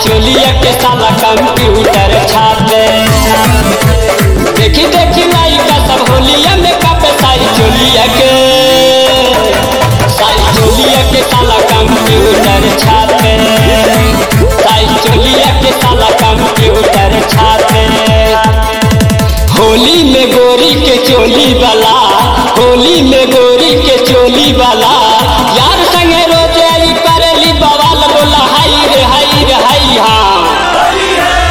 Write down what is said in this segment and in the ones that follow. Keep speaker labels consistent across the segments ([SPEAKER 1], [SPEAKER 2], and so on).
[SPEAKER 1] चोलिया के साला कंप्यूटर छापे देखी देखी लइका सब होलिया में कापे साई चोलिया के साई चोलिया के साला कंप्यूटर छापे साई चोलिया के साला कंप्यूटर छापे होली में गोरी के चोली वाला होली में गोरी के चोली वाला यार संगे रोज आई करेली बवाल बोला हाई रे हाई रे हाई हाँ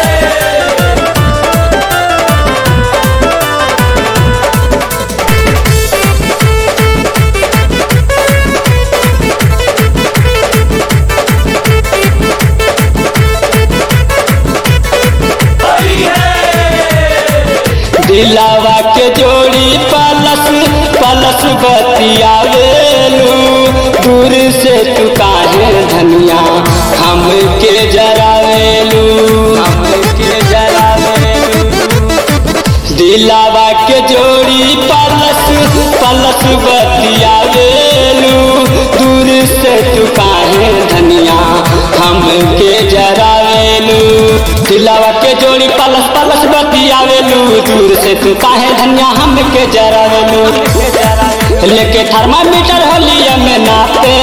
[SPEAKER 1] दिलावा के जोड़ी पलस पलस बतियावेलू दूर से तू काहे धनिया हम के जरावेलू हम के जरावेलू दिलावा के जोड़ी पलस पलस बतियावेलू दूर से तू काहे धनिया हम के जरावेलू दिलावा के जोड़ी पलस पलस बतियावेलू दूर से तू काहे धनिया हम के जरावेलू लेके थर्मामीटर होलिया में नापे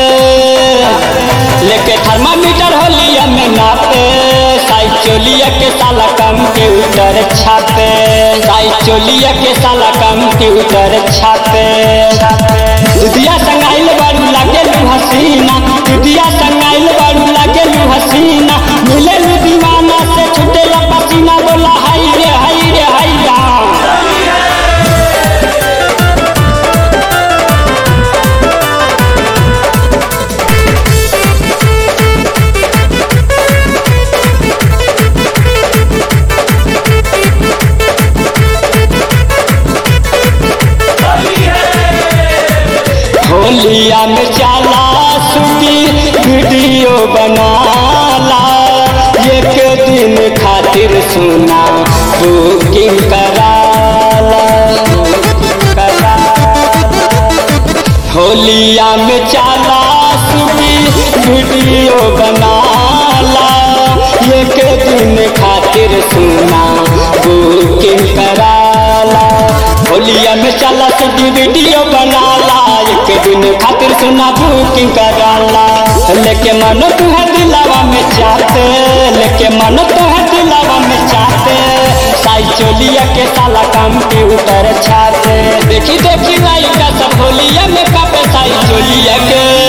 [SPEAKER 1] लेके थर्मामीटर होलिया में नापे साई चोलिया के साला कंप्यूटर छापे साई चोलिया के साला कंप्यूटर छापे दुधिया संगाइल बारू लागेलू हसीना दुधिया संगाइल बारू लागेलू हसीना मिलेलू दीवाना से छुटेला पसीना बोला हाई रे हाई रे हाई रा होलिया में चाला सुती वीडियो बनाला एक दिन खातिर सुना बुकिंग कराला कराला। होलिया में चाला सुती वीडियो बनाला एक दिन खातिर सुना बुकिंग कराला होलिया में चला सुधी वीडियो बनाला एक दिन खातिर सुना बुकिंग कराला लेके मन तू है दिलावा में चाहते लेके मन तू है दिलावा में चाहते साई चोलिया के साला कंप्यूटर छाते देखी देखी लाइका सब होलिया में कापे साई चोलिया के